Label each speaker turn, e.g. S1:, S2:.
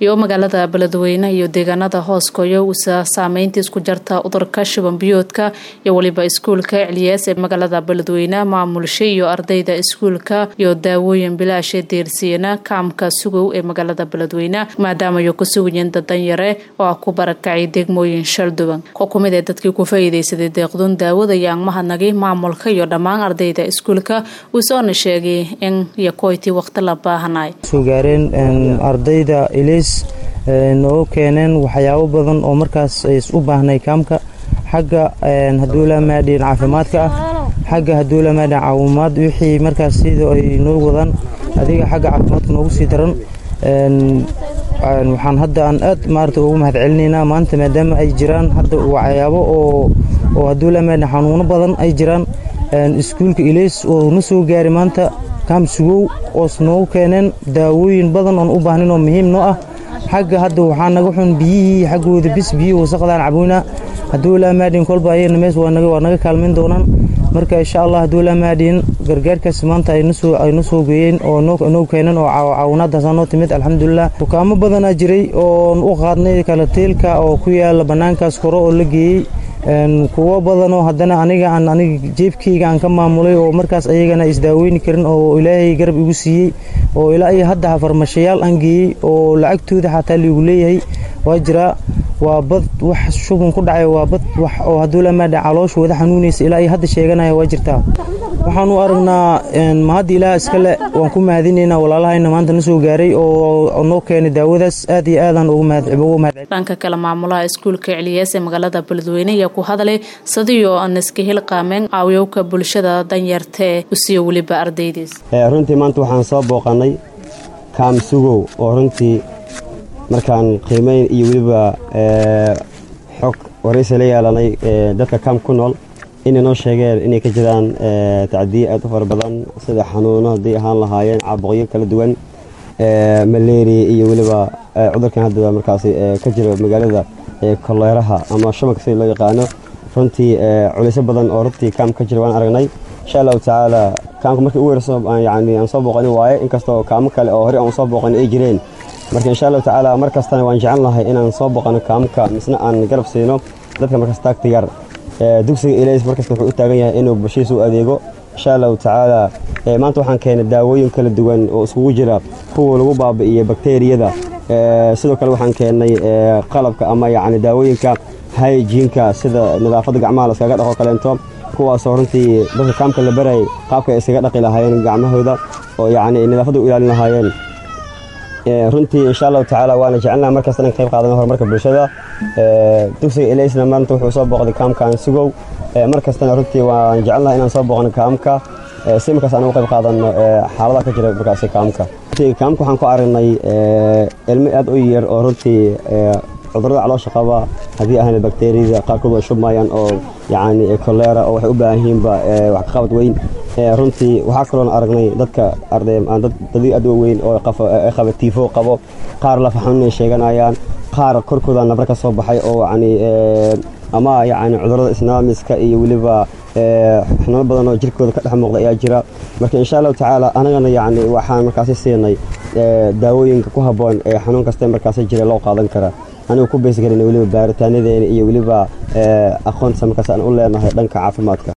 S1: iyo magaalada beledweyne iyo deegaanada hooskoyo usa saameynta isku jarta udurka shuban biyoodka iyo weliba iskuulka ecliyaas ee magaalada beledweyne maamulsha iyo ardayda iskuulka iyo daawooyin bilaasha deersiyana kaamka sugow ee magaalada beledweyne maadaama ay ku sugayeen dadanyare oo ah ku barakacay degmooyin shalduban oo kumid ee dadkii ku faa'iidaysaday deeqdun daawada iyo angmahadnagay maamulka iyo dhammaan ardayda iskuulka uusoona sheegay in yakoyti waqti la baahanay
S2: soo gaareen ardayda ilays nooga keeneen waxyaabo badan oo markaas u baahnay kaamka xagga hadduu la maadhin caafimaadka ah xagga hadduu la maadhin caawimaad wixii markaas sida ay noo wadaan adiga xagga caafimaadka noogu sii daran waxaan hadda aan aad maarata ugu mahad celinaynaa maanta maadaama ay jiraan hadda waxyaabo oo oo hadduu la maadhin xanuuno badan ay jiraan iskuulka ilays oo na soo gaari maanta kaam sugow oos noogu keeneen daawooyin badan oon u baahnin oo muhiim noo ah xagga hadda waxaa naga xun biyihii xaggooda bis biyihii wasaqdaan caboynaa hadduu laa maadhin kolba ayana mees waa naga kaalmayn doonaan marka insha allah hadduu laa maadhin gargaarkaas maanta ayna soo geeyeen oo noo keeneen oo caawinaadaasa noo timid alxamdulilah dukaamo badanaa jiray oon u qaadnay kalateelka oo ku yaala bannaankaas kore oo la geeyey kuwo badanoo haddana aniga aan aniga jeebkayga aan ka maamulay oo markaas ayagana isdaaweyni karin oo ilaahay garab igu siiyey oo ilaa iyo hadda farmashayaal aan geeyey oo lacagtooda xataa liigu leeyahay waa jiraa waa bad wax shubun ku dhacay waa bad wax oo hadduu la maadha caloosha wada xanuunaysa ilaa iyo hadda sheeganaya waa jirtaa waxaan u aragnaa mahadda ilaah iskale waan ku mahadinaynaa walaalahayna maanta na soo gaaray oo noo keenay daawadaas aad iyo aadaan ugu mahad
S1: dhanka kale maamulaha iskuulka celiyaas ee magaalada beledweyne ayaa ku hadlay sadiyo aan iska hilqaameen caawiyowka bulshada danyartee usiyo weliba ardaydiis
S3: runtii maanta waxaan soo booqannay kaam sugow oo runtii markaan qiimayn iyo weliba xog waraysi la yeelanay dadka kaam ku nool inay noo sheegeen inay ka jiraan tacdiye aad u fara badan sida xanuuno hadday ahaan lahaayeen caabuqyo kala duwan malaria iyo weliba cudurkan hadda markaasi ka jira magaalada koleeraha ama shabanka sida loo yaqaano runtii culisyo badan oo runtii kaam ka jira waan aragnay insha allahu tacaala kaamka markii ugu horeyso yani aan soo booqani waaye inkastoo kaamo kale oo horey aan soo booqani ay jireen marka insha allahu tacaala mar kastana waan jecel lahay inaan soo booqano kaamka misna aan garab siino dadka markaas taagta yar dugsiga ilays markasta wuxuu u taagan yahay inuu bulshadiisa u adeego insha allahu tacaala maanta waxaan keenay daawooyin kala duwan oo iskugu jira kuwa lagu baabi'iyo bakteriyada sidoo kale waxaan keennay qalabka ama yacni daawooyinka hygiinka sida nadaafadda gacmaha la iskaga dhaqo kaleento kuwaasoo runtii dadka kaamka la barayay qaabka ay iskaga dhaqi lahaayeen gacmahooda oo yacni nadaafadda u ilaalin lahaayeen runtii insha allahu tacaala waana jecelnaha markasta inaan qayb qaadano horumarka bulshada dugsiga ilaysna maanta wuxuu soo booqday kaamkan sugow mar kastana runtii waan jecelnaha inaan soo booqno kaamka si markaas aan uga qayb qaadano xaaladaha ka jira markaasi kaamka kaamka waxaan ku aragnay ilmo aad u yar oo runtii cudurada caloosha qaba haddii ahayna bakteriyada qaarkood way shubmayaan oo yacni kolera oo waxay u baahan yihiinba wax ka qabad weyn runtii waxaa kaloon aragnay dadka dadii aad weyn oo qaba tiifo qabo qaar lafa xanuunay sheeganayaan qaar korkooda nabra ka soo baxay oo yani ama yacni cudurada isnaamiska iyo weliba xanuuno badan oo jirkooda ka dhex muuqda ayaa jira marka insha allahu tacaala anagana yacni waxaan markaasi siinay daawooyinka ku habboon ee xanuun kasta markaasi jira loo qaadan kara anigu ku beysgarina weliba baaritaanadeena iyo weliba aqoonta markaas aan u leenahay dhanka caafimaadka